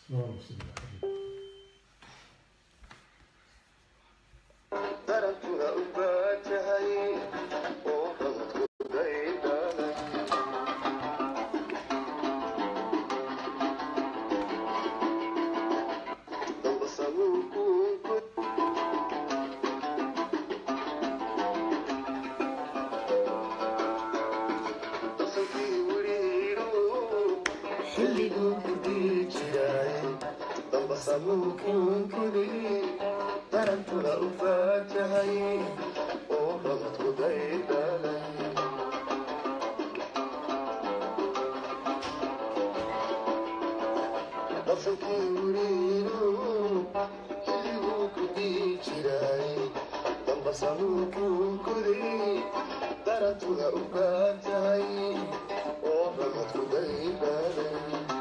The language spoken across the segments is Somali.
اللهم صل على حبيبي darantuna u baajahay oo dadku daydana dambasamuukuunku dasankii wiriiru xilliguu kudii jiray dambasamuukuunkudi darantuna u faajahay oo dadku daydalay dasankii wiriiru xilliguu kudii jiray dambasamuukuunkudi darantuna u faajahay oo dadku daydalay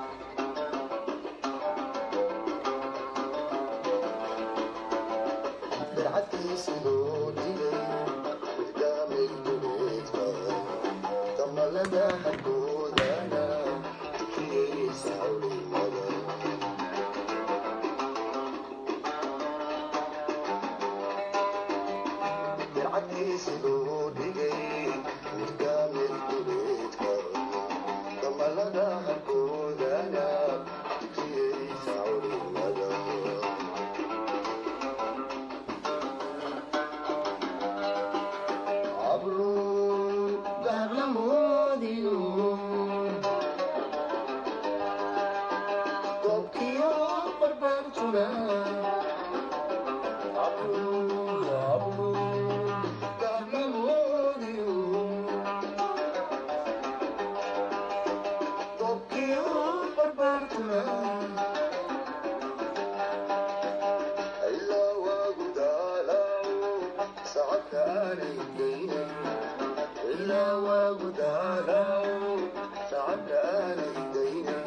dircadkiisi loo dhigay irdaamay duleedka damalada hagoodana tukiyeysa hawlimada dircadkiisi loo dhigay irdaamay duleedka damalada hagoodana tukiyeysa hawlimada عبرو قبل موديو طبكيو بربرتنا عبرو عبرو قبل موديو طبكيو بربرتنا إلا وقدالاو ساعة علينا إلا وقدالاو ساعة علينا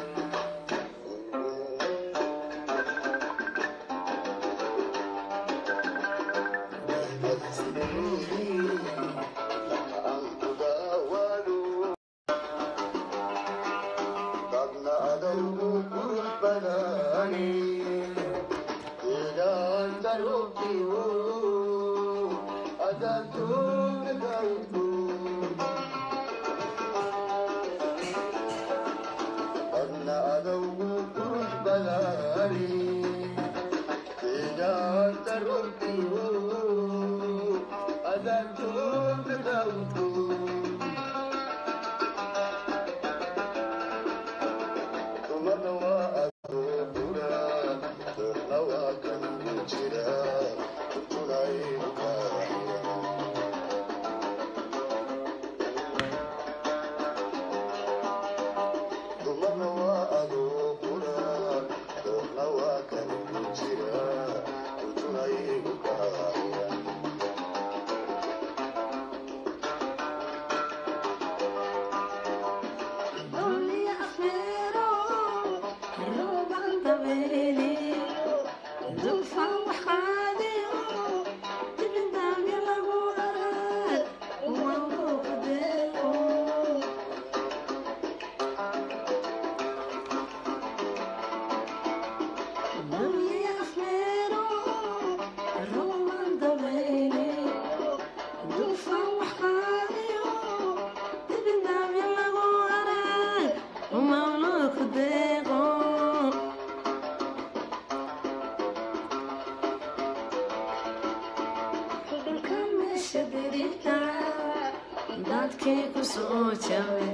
dadkii ku soo jabay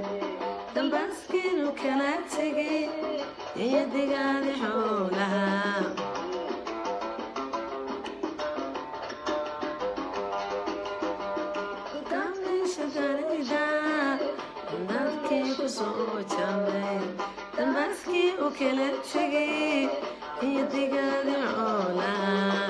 dambaskiinu kala tegay iyo digaadi xoolaha Damisha darida, dadkii ku soo jabay dambaskii u kala tegay iyo digaadi xoolaha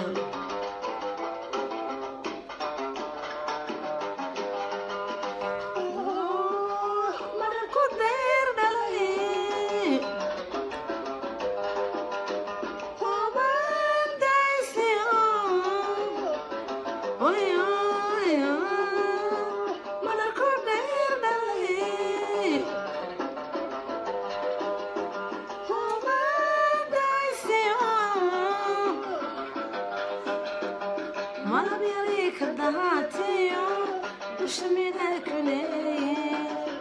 malabka dahaatiyo dusha midha ku leeye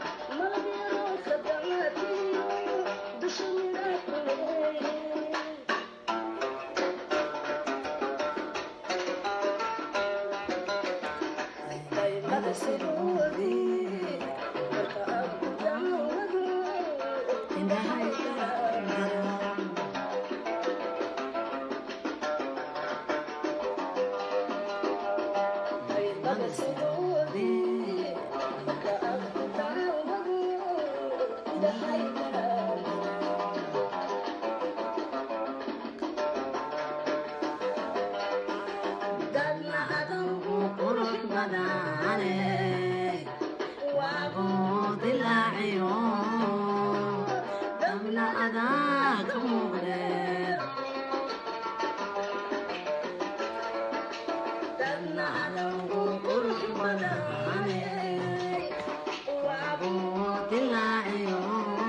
daymada sidoodii indhahay daraan daymada sidoodii indhahay daraan dadna adangu qurux badane waabuu dilaaciyo dabna adaa ka muuqde dadna adangu qurux badane waabuu dilaaciyo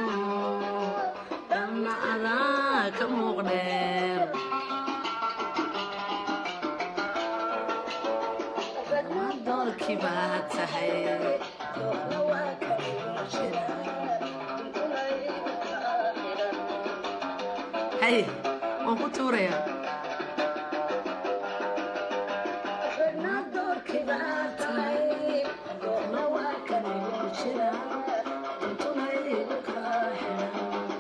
dabna adaa ka muuqdheer doorkii baa tahay doorna waa kala jira hay waan ku tuurayaa na doorkii baa tahay doorna waa kala jira intuna igu kaa xiran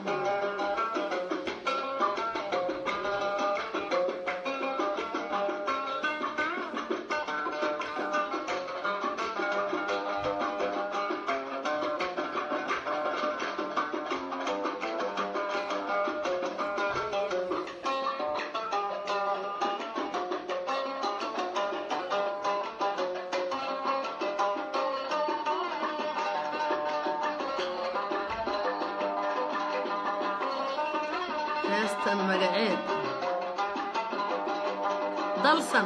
heestan magaceed dalsan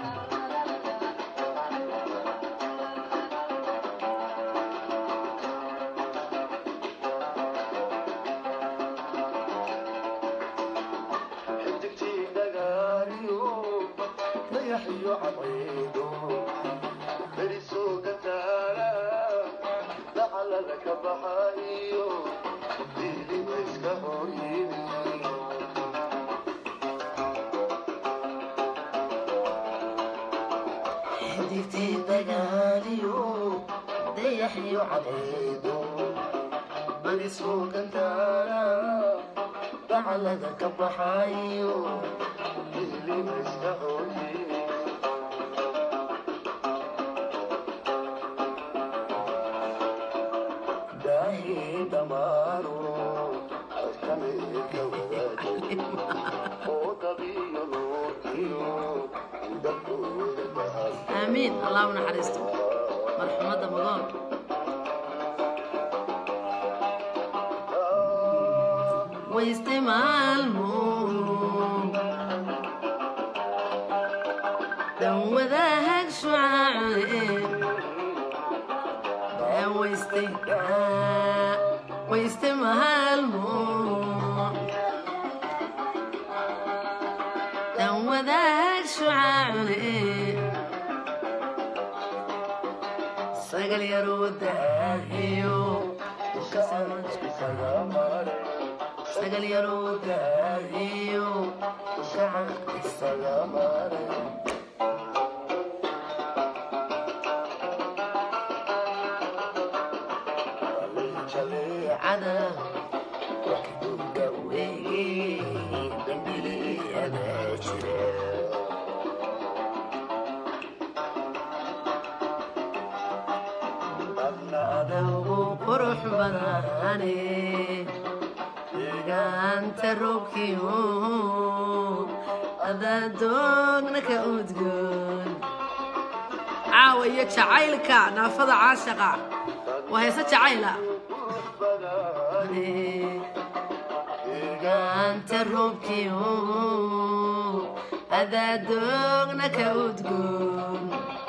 xidigtii dhagaaliyo dayaxiyo cadceedo berisoo gataala dacalada ka baxayo diiliba iska hor yimi xidigtii dagaaliyo dayaxiyo cadceedo berisoo gataala dacalada ka baxayo diiliba iska hor yimi daahi damaaro adkameeka wadaagay oo dabiyo nuurkiyo dabkooda dahay aamiin allah u naxariisto marxumadda magool wayste maalmo dan wadaahag shucaace wayste wayste maalmo dan wadaag shucaace sagal yaroo daahiyo sagal yaroo daahiyo jaleecada wakduga weege dambili jira dadna adawgu qurux badane deegaanta roobkiyo adaa doogna ka udgoon caawa iyo jacaylka naafada caashaqa waa heese jacayla deegaanta roobkiyo adaa doogna ka udgoon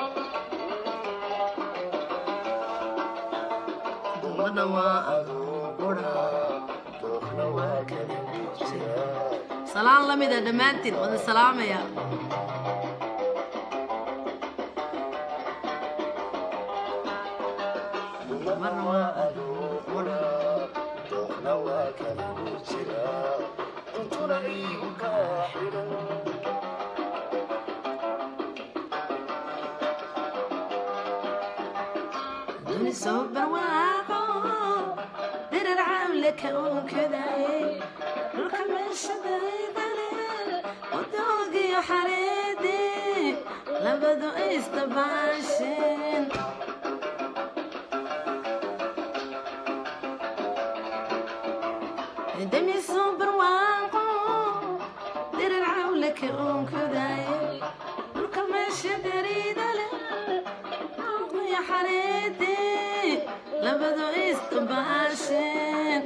dumadna waa aduuqura doogna waa kala jira salaan la mida dhammaantiin wada salaamaya marna waa aduu qura dookna waa kaligu jira intuna iigu kaa xidhan duni soo barwaaqo dirar cawle ka onkadaye dhulka meeshadaydale wadoogiyo xareede labadu istabaasheen dami soo barwaaqo dirar cawle ka onkadaye dhulka meeshadaydale wadoogiyo xareede labadu istabaasheen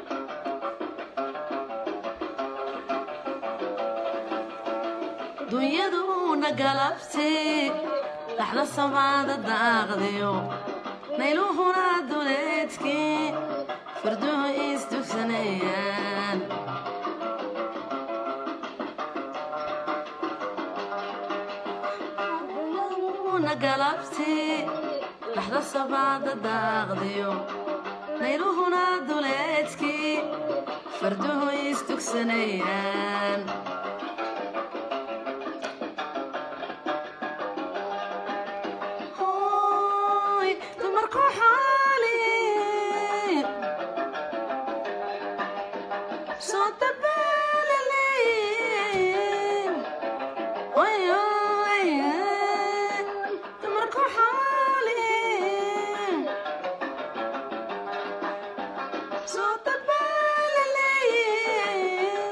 dunyaduna galabtay dhaxda samaada daaqdayo nayluhuna duleedkii farduhu isdugsanayaan dunyaduna galabtay dhaxda samaada daaqdayo nayluhuna duleedkii farduhu isdugsanayaan Hoy, dumarku xaali soo dabaalaleyn Oy, oy, dumarku xaali soo dabaalaleyn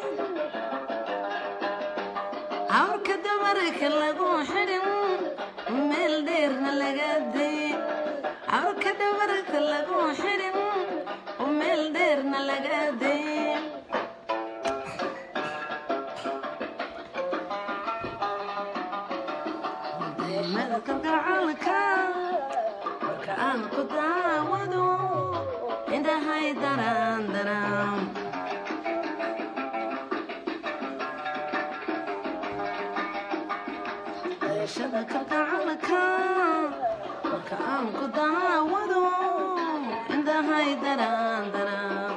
awrka dumarka lagu xidhin meel dheerna laga day awrka dumarka lagu xidhin meel dheerna laga day deemada kalgacalka marka aan ku daawado indhahay daraan daraan deeshada kalgacalka marka aan ku daawado indhahay daraan daraan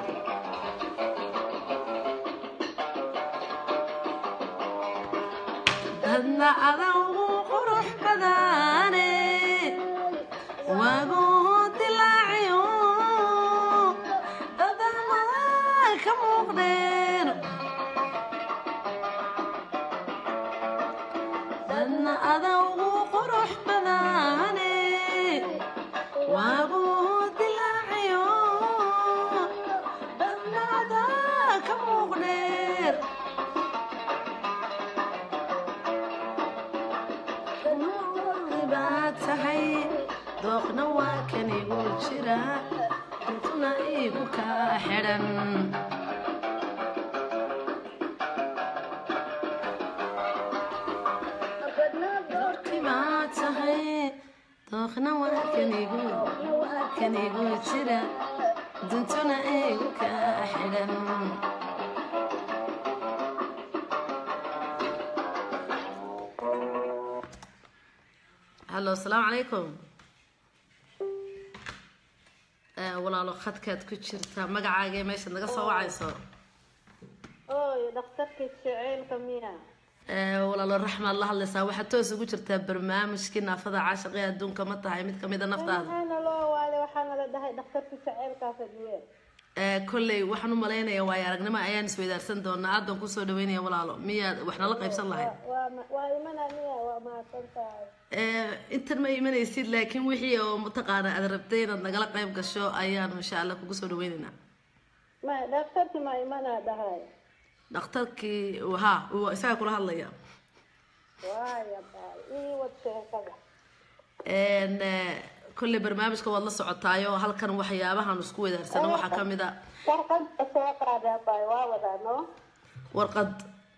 dadna adagu qurux badane wagu dilaaciyo dadana ka muuqdeen dadna adagu qurux badane wagu dilaaciyo dadna adaa ka muuqdeen baad tahay dooqna waa kan igu jira intuna igu kaa xidhan doorkii baad tahay dooqna waa kan igu waa kan igu jira duntuna igu kaa xidhan hallo asalaamu calaykum Eh, walaalo khadkaad ku jirta magacaagee meeshaad naga soo wacayso ooy dhakhtarkii jaceylka miya Eh, walaalo raxmaad la hadlaysaa waxaad toos ugu jirtaa barnaamijkii naafada caashiqee adduunka ma tahay mid kamid a naftaada waxaana loo waale waxaana la dhahay dhakhtarkii jaceylkaa fadhiye Eh, kolley waxaan u malaynayaa waayo aragnimo ayaan isweydaarsan doonaa aad baan kusoo dhaweynaya walaalo miyaad wax nala qaybsan lahayd waa ma- waa imana miya waa mahadsan tahay Eh, intan ma imanaysid laakiin wixii oo mataqaana aad rabtay inaad nagala qayb gasho ayaan insha allah kugu soo dhaweynaynaa ma dhakhtarkii ma imana dhahay dhakhtarkii ha uu isaga kula hadlaya waaya baay ii wad sheekada Een, eh, kolley barnaamijka waad la socotaayo halkan waxyaabahan isku weydaarsano waxaa ka mid a warqadda soo qaadaa baay waa wadaa no warqad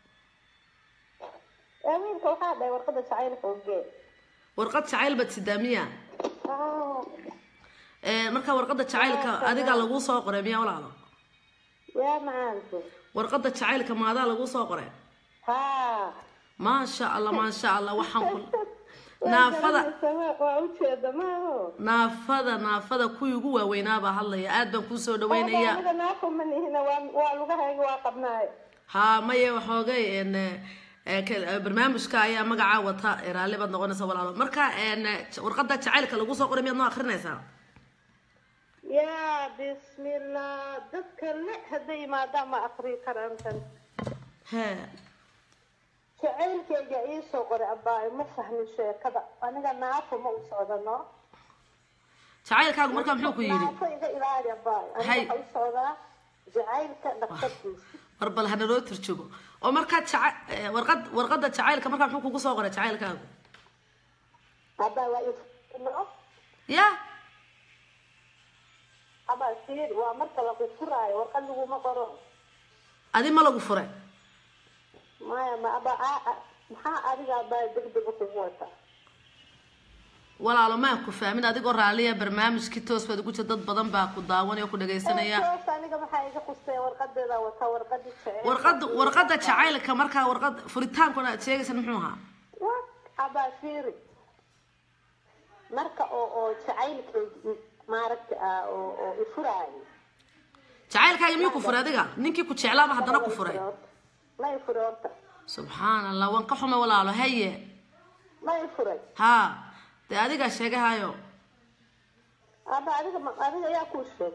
ee wiilka waxaa dhahay warqadda jacaylka ogee warqad jacayl baad sidaa miya ah Een, marka warqadda jacaylka adiga laguu soo qoray miya walaalo yaa macaanku warqadda jacaylka maadaa laguu soo qoray ha maasha allah maasha allah waxaan ku naafada waa ujeeda maaho naafada naafada kuwii ugu waaweynaa baa hadlaya aad baan kuu soo dhaweynaya aniga naafo ma nihina waa waa lugahayga waa qabnaayo haa maye waxoogay n eh, ka- eh, barnaamijka ayaa magacaa wata eh, raalli baad noqonaysa walaalo marka n warqada jacaylka lagu soo qoray miyaad noo akrinaysaa yaa bismillah dadka le hadday yimaadaan ma akrii karaan tan he jacaylkayga ii soo qoray abaayo ma fahmin sheekada aniga naafo ma u socdano jacaylkaagu markaa muxuu ku yidhi naafo iga ilaali abaayo Hay. aniga waxa u socdaa jacaylka dhaqtarkiisa war bal hana loo turjugo oo markaa jaca- eh, warqad warqada jacaylka markaa muxuu kugu soo qoray jacaylkaagu abaa waa ifno ya abaa fiiri waa marka lagu furaayo warqad laguma qoro adi ma lagu furay maya ma abaa aa- aa- maxaa adiga abaa degdega kugu wataa walaalo maan ku fahmin adigoo raalliya barnaamijkii toos baad ugu jira dad badan baa ku daawanaya oo ku dhagaysanaya toos aniga maxaa iga qustay warqadeeda wataa warqadii jacayl warqada warqada jacaylka markaa warqad furitaankuna aad sheegaysan muxuu ahaa wa abaa fiiri marka oo oo jacaylkaygi maaragta ah oo oo ifuraayo jacaylkaaga miyuu ku furay adiga ninkii ku jeclaaba haddana ku furay ma ifuray horta subxaan allah waan ka xumay walaalo haye ma ifuray haa dee adigaa sheegahayo aba adiga ma- adiga ayaa kuu sheeg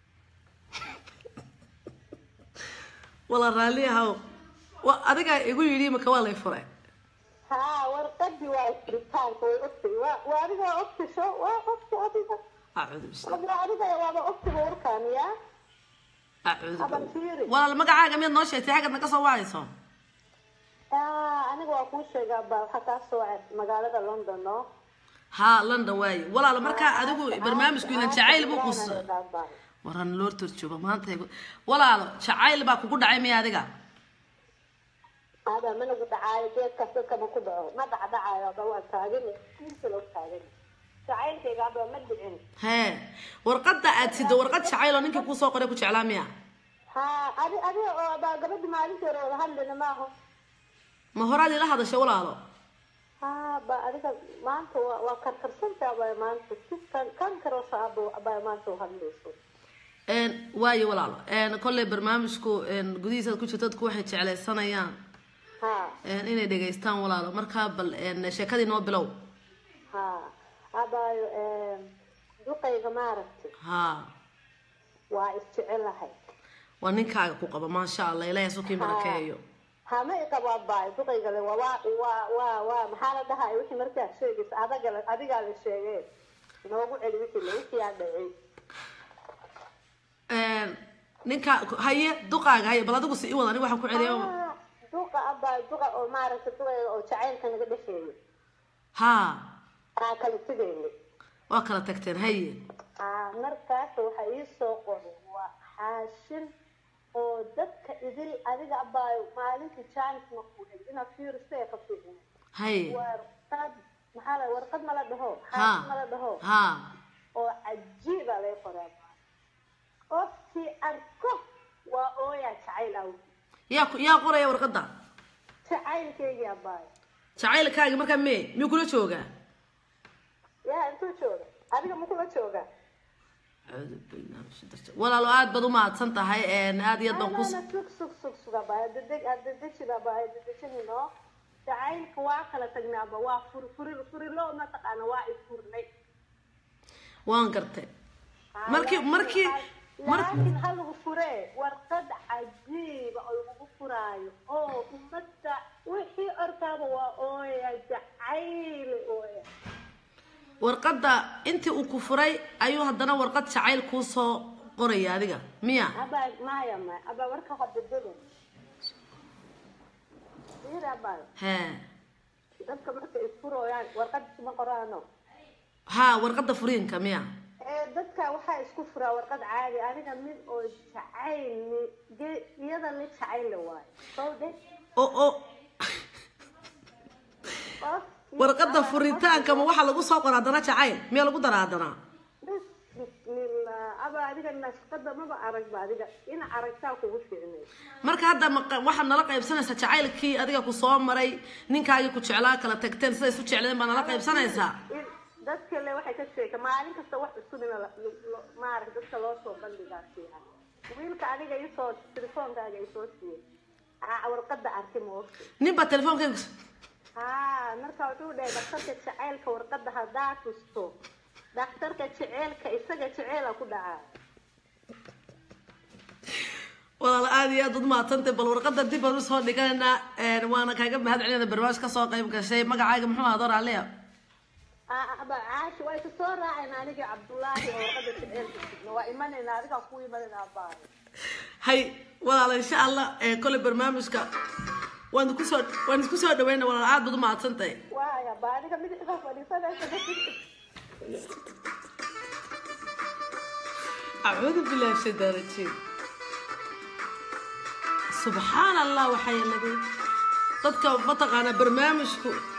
wala raalli ahaw wa adigaa igu yidhi imika waa lay furay haa warqadii waa ifuritaanka way ogtay waa waa adiga waa ogtay sho waa ogtay adiga acuudu bisla adiga adiga waaba ogtay warkaan yaa acuudu aba fiiri walaal magacaaga miyaad noo sheegtay xaggaad naga soo wacayso Ah, aniga waa kuu sheegaa ba waxaa kaa soo wacay magaalada london no haa london waaye walaalo markaa adigu barnaamijku inan jacayl buu kus waran loo turjuba maanta igu- walaalo jacayl baa kugu dhacay miya adiga ada ma lagu dhacaayo geedkaas dadka ma ku dhaco ma dhacdhacaayo aba waa taagan inta loo taagan jacaylkayga aba ma dhicin hee warqada aad sido warqad jacayl oo ninkii kuu soo qoray ku jeclaa miya ha adi adiga oo aba gabadhi maalintii hore wada hadlina maaho ma horaad ila hadashay walaalo ha ba adiga maanta waa waa karkarsanta aba maanta si kan kan karoosa aba aba maanta u hadlayso Een, waayo walaalo Een, kolley barnaamijku een, gudihiisa ku jirto dadku waxay jeclaysanayaan ha een, inay dhegaystaan walaalo markaa bal een, sheekadii noo bilow ha abayo duqayga maaragtay haa waa isjecelahay waa ninkaaga ku qaba maasha allah ilaahay sukii barakeeyo hama iqabo abaayo duqaygale waa waa waa waa waa maxaa la dhahay wixii markaa sheegaysa adaga la- adigaa la sheegee noogu celi wixii la wixii aa dhacay Een, ninka haye duqaaga haye bal adigu si i wada aniga waxaan ku celiya Ah, duqa abaayo duqa oo maaragtay duqayga oo jacaylka naga dhexeeyo haa aa kala tegayna waa kala tagteen haye ah markaas waxa ii soo qoray waa xaashin oo dadka idil adiga abaayo maalintii jaanis ma ku hel inaad fiiriso ee ka fiicna haye warqad maxaa la warqad ma la dhaho haa xaashin ma la dhaho haa oo cajiiba lay qoraa qofkii arko waa ooyaa jacayl aw yaa ku- yaa qoraya warqada jacaylkaygii abaayo jacaylkaagi markaa mee miyuu kula joogaa yaa intuu jooga adiga ma kula joogaa Acuudu billahi min shaytaani rajiim. walaalo aad baad u mahadsan tahay een, aad iyo aad baan ku anana sug sug sug sug abaayo dedeg adedejin abaayo dedejinino jacaylka waa kala tagnay aba waa fur furi furilo mataqaana waa ifurnay waan gartay markii markii mar laakiin ha lagu furee warqad cajiiba oo lagu furaayo oo ummadda wixii orkaaba waa ooya jacayl ooya warqadda intii uu ku furay ayuu haddana warqad jacayl kuu soo qoraya adiga miya abaa maya maya abaa warka hadadada ir abaa hee dadka marka isfurooyaan warqad isma qoraano haa warqadda furiinka miya ee dadka waxaa isku furaa warqad caadi aniga mid oo jacayl ni- ge- iyada mid jacayl la waayo soo de oo oo qof warqadda furitaanka ma waxaa lagu soo qoraa haddana jacayl miyaa lagu daraa haddana bis bismillah aba adiga nashqada maba aragba adiga in aragtaa kugu fiicnay marka hadda ma- waxaad nala qaybsanaysaa jacaylkii adiga ku soo maray ninkaagii ku jeclaa kala tagteen siday isu jecleen baa nala qaybsanaysaa in dadka le waxay ka sheeka maalin kasta wax cusub in maarag dadka loo soo bandhigaa fiican wiilka adiga isoo telefoonkaaga isoo siiyey aa warqada arki moogta nin baa telefoonkaygu haa marka wuxuu dhahay dhakhtarka jaceylka warqada haddaa tusto dhakhtarka jaceylka isaga jaceela ku dhacaa walaal aad iyo aad ud mahadsantay bal warqada dib baan usoo dhiganaynaa een, waana kaaga mahad celinayna barnaamij kasoo qayb gashay magacaaga muxuu ahaa door aliya aba caashi waa isa soo raacayna aniga cabdullaahi oo warqada jaceylka sugna waa imanayna adigaa ku imanayna baa hay walaal insha allah ee, kole barnaamijka waan isku soo waan isku soo dhaweyna walaal aad baad u mahadsantahay waaya ba adiga midixda fadhiisanaysa acuudu billahi shaytaan rajiim subxaan allah waxaa yeeladay dadka mataqaanaa barnaamijku